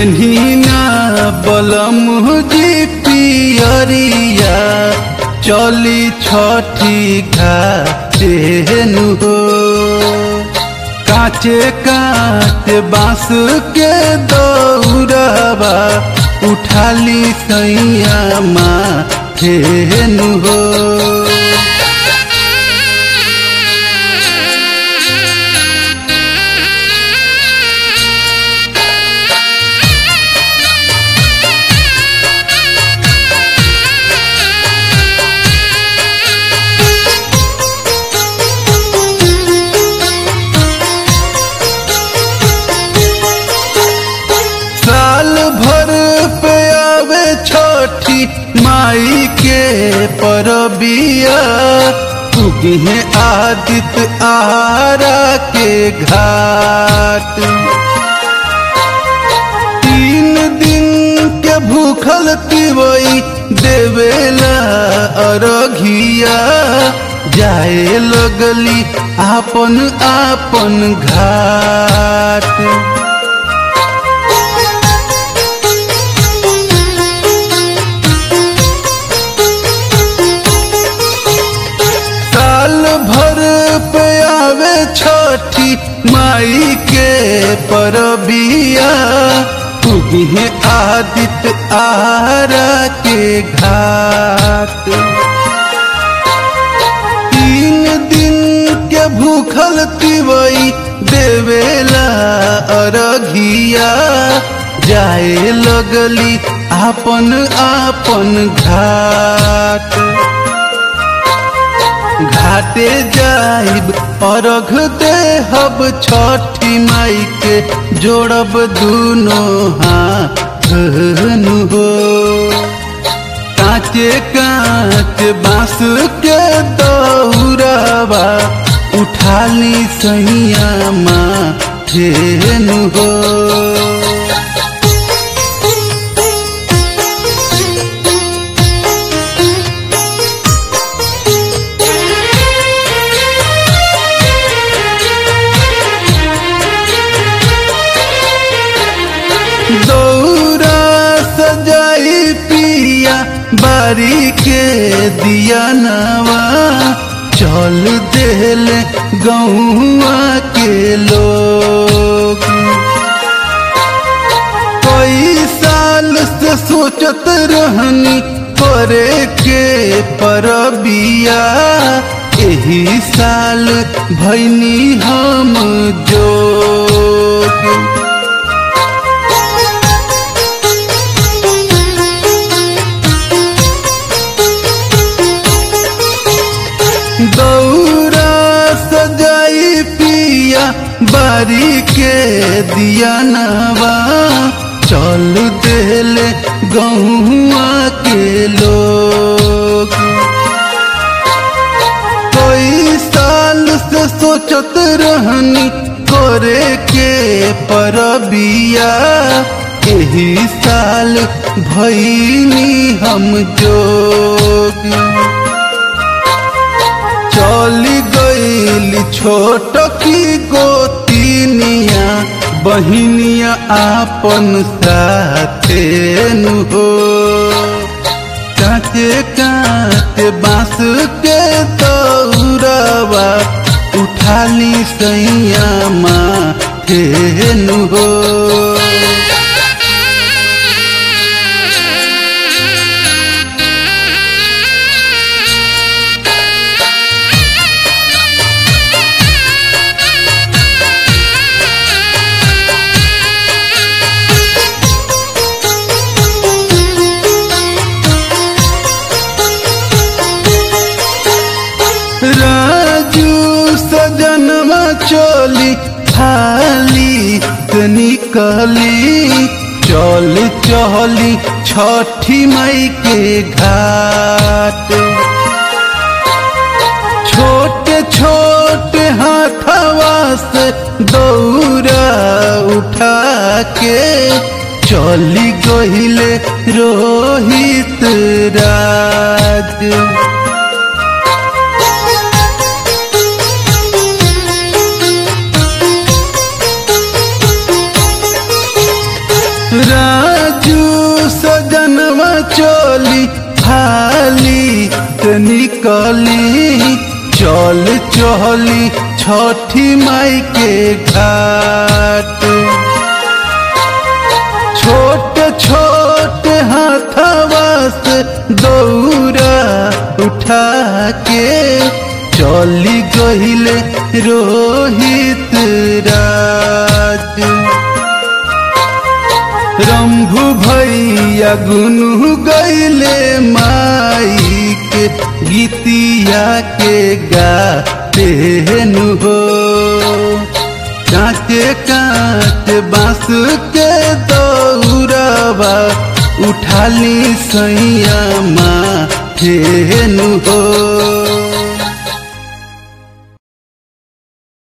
पेन्हिना बलम जी पियरिया चली छठी घाटेनु हो काचे काचे बांस के दौड़बा उठाली सैया माथेनु हो साल भर पे आवे छठी माई के परबिया उगिहे आदित्य आरा के घाट तीन दिन के भूखल तिवई देवेला अरघिया जाए लगली आपन आपन घाट साल भर पे आवे छठी माई के परबिया उगिहे आदित्य आरा के घाट तीन दिन के भूखल तिवई देवेला अरघिया जाए लगली आपन आपन घाट घाटे जाइब अर्घ देहब छठी माई के जोड़ब दुनो हाथ हो काचे काचे बांस के दौड़बा उठाली सैया माथेनु हो दौरा सजाई पिया बारी के दिया नवा चल देल गौआ के लोग कई साल से सोचत रहनी करे के परबिया एही साल भैनी हम जोग दौरा सजाई पिया बारी के दिया नवा चल देले गहुआ के लोग कई साल से सोचत रहनी करे के परबिया एही साल भैनी हम जोग चली गईली छोट की गोतिनिया बहिनिया आपन साथे नु हो काचे काचे बांस के दौड़बा उठाली सैया माथे नु हो राजू सजनवा चोली थाली से निकली चल चली छठी मई के घाट छोटे छोटे हाथवा से दौरा उठा के चली गहिले रोहित राज निकली चल चहली छठी माई के घाट छोट छोट हाथवा से दौरा उठा के चली गहिले रोहित राज रंभु भैया गुनु गैले माई के गीतिया के गाते नु हो कांचे कांचे बांस के दौड़ावा उठाली सैया माँ नु हो